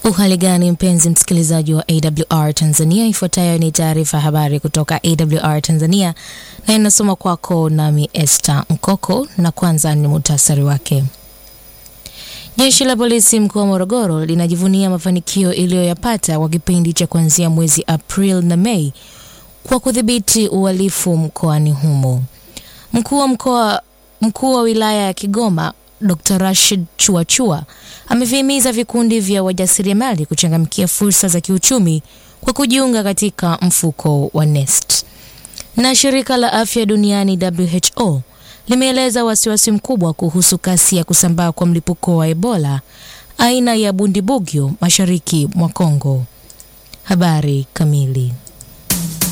Uhali gani mpenzi msikilizaji wa AWR Tanzania, ifuatayo ni taarifa ya habari kutoka AWR Tanzania na inasoma kwako nami Esther Mkoko, na kwanza ni muhtasari wake. Jeshi la polisi mkoa wa Morogoro linajivunia mafanikio iliyoyapata kwa kipindi cha kuanzia mwezi Aprili na Mei kwa kudhibiti uhalifu mkoani humo. Mkuu wa mkoa mkuu wa wilaya ya Kigoma Dr. Rashid Chuachua amevihimiza vikundi vya wajasiriamali kuchangamkia fursa za kiuchumi kwa kujiunga katika mfuko wa NeST. Na shirika la afya duniani WHO limeeleza wasiwasi mkubwa kuhusu kasi ya kusambaa kwa mlipuko wa Ebola aina ya Bundibugyo mashariki mwa Kongo. Habari kamili.